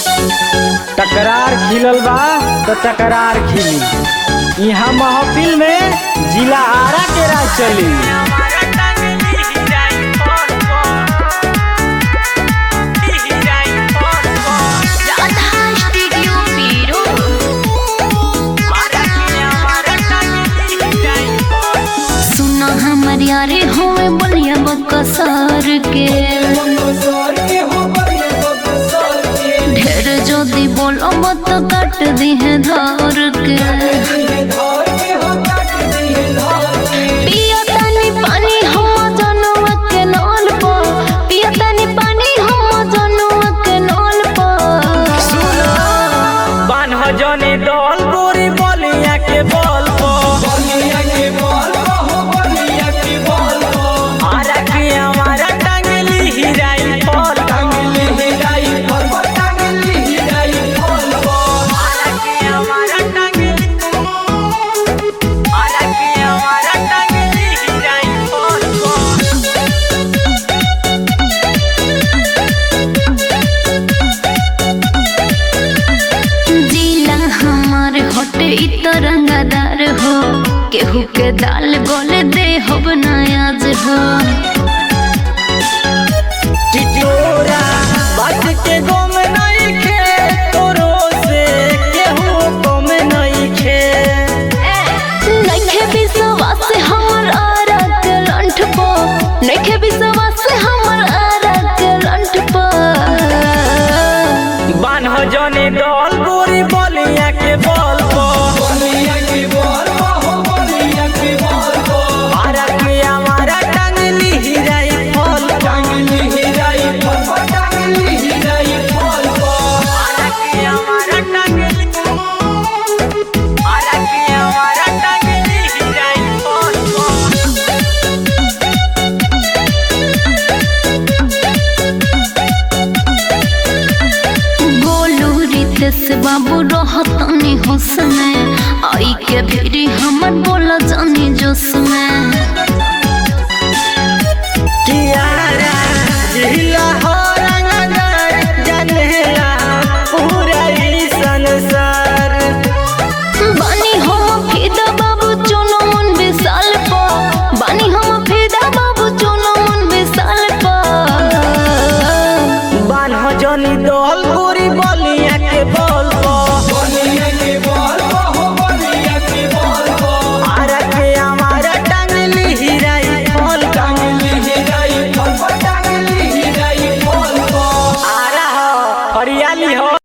टकरार खिलल बा तो टकरार खिली यहाँ महफिल में जिला आरा के राज चली राधा स्टूडियो पीरो सुना हमर यारे होए बलिया बकसर के ढेर जदी बोलो मत काट दी है धर के पिया तानी पानी हम जनवा के नल पर पिया तानी पानी हम जनवा के नल पर बान्ह जने दल गोरी बलिया के बल आरा के हमारा टांगली हिराई फल आरा के हमारा टांगली आरा के हमारा टांगली हिराई फल जिला हमार हटे इ तरंगादार हो केहू के दाल गोले दे हो बनायाज हो टिटोरा बात के गम नहीं खे तोरो से केहू गम नहीं खे नइखे विश्वास हमर आरा के लंठ पो नइखे विश्वास हमर आरा के लंठ पो बान्ह जने दल गोरी बलिया के बल आरा के हमारा टांगली हिराई फल आरा के हमारा टांगली आरा के हमारा टांगली हिराई फल गोलू रितेश बाबू रहतनी होश में आई के फिरी हमर बोला जानी जोश में कियारा जिला हो रंगदार जनेला पूरा ई संसार बानी हम फिदा बाबू चुनो मन विशाल पा बानी हम फिदा बाबू चुनो मन विशाल पा बान्ह जनी दल गोरी बलिया के बल आरा के हमारा टांगली हिराई फल आरा हो हरियाली हो